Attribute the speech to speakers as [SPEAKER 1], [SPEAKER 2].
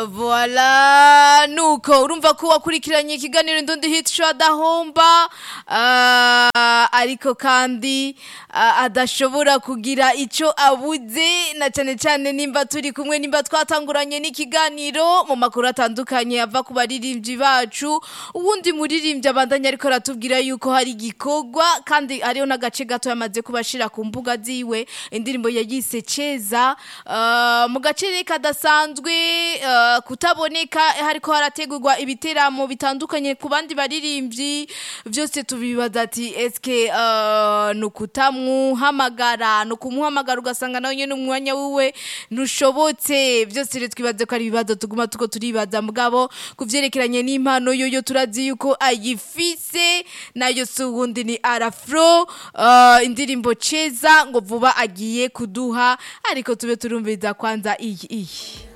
[SPEAKER 1] Voila nuko urumva ko wakurikiranye ikiganiro ndundi hit show adahomba ah, ariko kandi ah, adashobora kugira ico abuze na cane cane nimba turi kumwe nimba twatanguranye n'ikiganiro mu makuru atandukanye ava ku baririmbyi bacu uwundi muririmbyi abandanya ariko aratubwira yuko hari igikorwa kandi hariho n'agace gato yamaze kubashira ku mbuga ziwe indirimbo yayise ceza ah, mu gace kadasanzwe ah, kutaboneka hariko harategurwa ibiteramo bitandukanye ku bandi baririmbyi byose tubibaza ati eske uh, ni ukutamuhamagara ni ukumuhamagara ugasanga nawe nyine umwanya wiwe ntushobotse byose rero twibaze ko ari ibibazo tuguma tuko turibaza mugabo ku vyerekeranye n'impano yoyo turazi yuko ayifise nayo si uwundi ni arafro uh, indirimbo ceza ngo vuba agiye kuduha ariko tube turumviriza kwanza iyi iyi